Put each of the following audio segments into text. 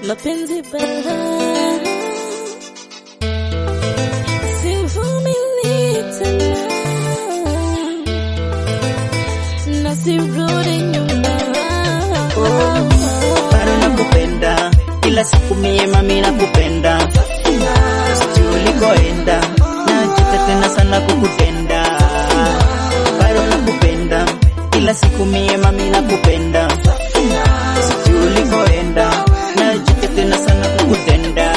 mapenzi bala, sivumili tena na sirudi nyuma. bado nakupenda kila siku mie mami nakupenda sijui ulikoenda najuta tena sana kukutenda bado nakupenda kila siku mie mami nakupenda sijui ulikoenda najuta tena sana kukutenda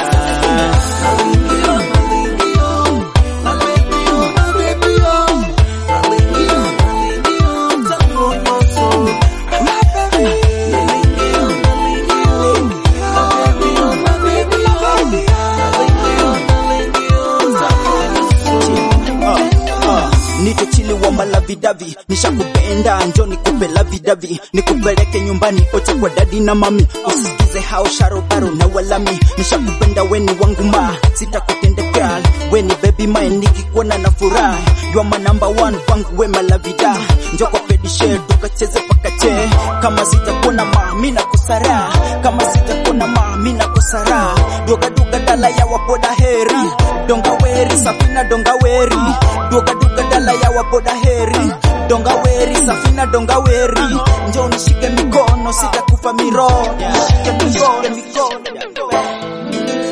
Nite chili wa malavidavi nishakupenda njo nikupe lavidavi nikupeleke nyumbani ote kwa dadi na mami usikize hao sharobaro na walami nishakupenda weni wangu ma sitakutende girl weni baby mine nikikuona na furaha you are my number one kwangu we malavida njo kwa pedishe tukacheze pakache kama sitakuona ma mi nakosara kama sitakuona ma mi nakosara duga duga dala ya waboda heri donga weri safina donga weri duga duga dala ya waboda heri donga weri safina donga weri njo nishike mikono sitakufa miroho nishike mikono mikono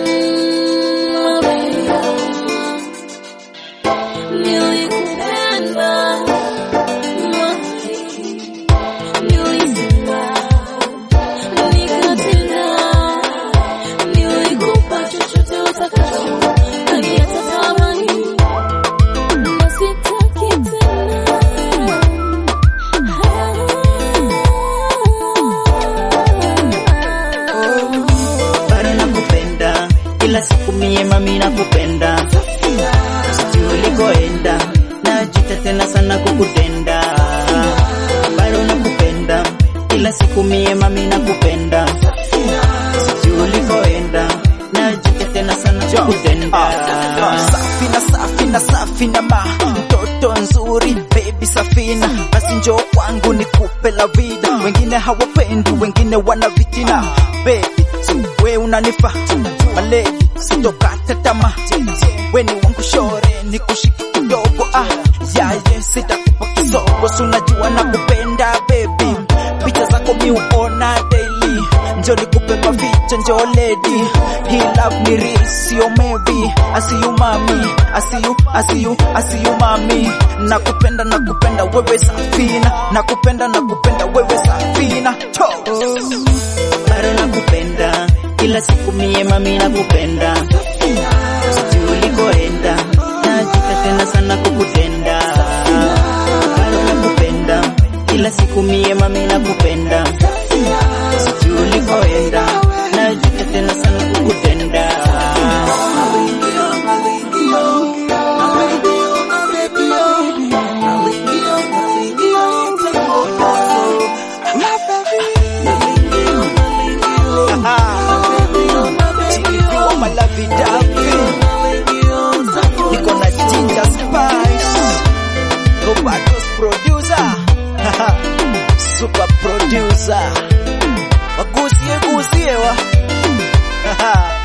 Nilikupenda, nilisema, nikatenda, nilikupa chochote utakacho, hadi hata thamani, na sitaki tena. bado nakupenda kila siku mie mami nakupenda sijui ulikoenda najuta tena sana kukutenda bado nakupenda kila siku mie mami nakupenda sijui ulikoenda najuta tena sana kukutenda Safina, safina, safina ma mtoto nzuri baby safina, basi njoo kwangu nikupe la vida. Wengine hawapendi, wengine wana vitina baby, so we unanifa maledi, sitokata tamaa, we ni wangu shore, nikushike kidogo ah, yaye sitakupa kisogo, si unajua nakupenda baby, picha zako mi uona daily, njo nikupe maficha, njo lady, hii love ni real, sio maybe, I see you mami, I see you, I see you, I see you mami, nakupenda nakupenda wewe safina, nakupenda nakupenda wewe safina, to bado nakupenda kila siku mie mami nakupenda sijui ulikoenda najuta tena sana kukutenda bado nakupenda kila siku mie mami nakupenda sijui ulikoenda najuta tena sana kukutenda Chiliviwa malavidavi niko na ginger spice Roberto's producer super producer wagusie gusie wa